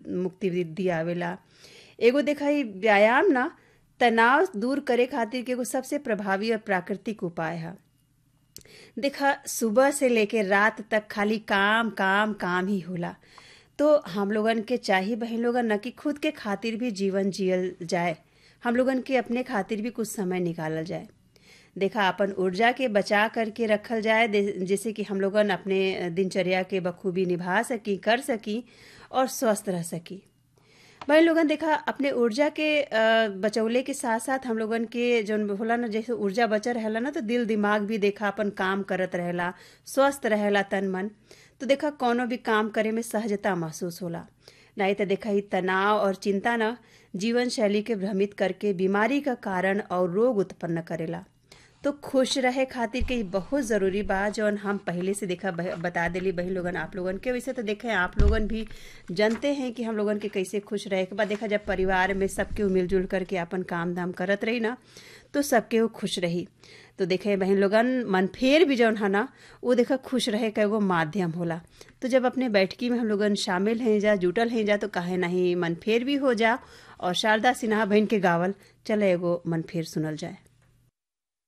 मुक्ति दियावेला एगो देखा ई व्यायाम ना तनाव दूर करे खातिर के एगो सबसे प्रभावी और प्राकृतिक उपाय है देखा सुबह से लेके रात तक खाली काम काम काम ही होला तो हम लोगन के चाहिए बहन लोगन न कि खुद के खातिर भी जीवन जियल जाए हम लोगन के अपने खातिर भी कुछ समय निकालल जाए देखा अपन ऊर्जा के बचा करके रखल जाए जैसे कि हम लोगन अपने दिनचर्या के बखूबी निभा सकी कर सकी और स्वस्थ रह सकी भाई लोगन देखा अपने ऊर्जा के बचौले के साथ साथ हम लोगन के जौन होला ना जैसे ऊर्जा बचा रहेला ना तो दिल दिमाग भी देखा अपन काम करत रहेला स्वस्थ रहेला तन मन तो देखा कोनो भी काम करे में सहजता महसूस होला नहीं तो देखा ही तनाव और चिंता ना जीवन शैली के भ्रमित करके बीमारी का कारण और रोग उत्पन्न करेला तो खुश रहे खातिर के बहुत ज़रूरी बा जौन हम पहले से देखा बता दिली बहन लोगन आप लोगन के वैसे तो देखें आप लोगन भी जानते हैं कि हम लोगन के कैसे खुश रहे के बाद देखा जब परिवार में सबके मिलजुल करके अपन काम धाम करत रही ना तो सबके वो खुश रही तो देखे बहन लोगन मन फेर भी जौन है ना वो देखा खुश रहे का एगो माध्यम होला तो जब अपने बैठकी में हम लोगन शामिल हैं जा जुटल हैं जा तो काहे नहीं मन फेर भी हो जा और शारदा सिन्हा बहन के गावल चले एगो मन फेर सुनल जाए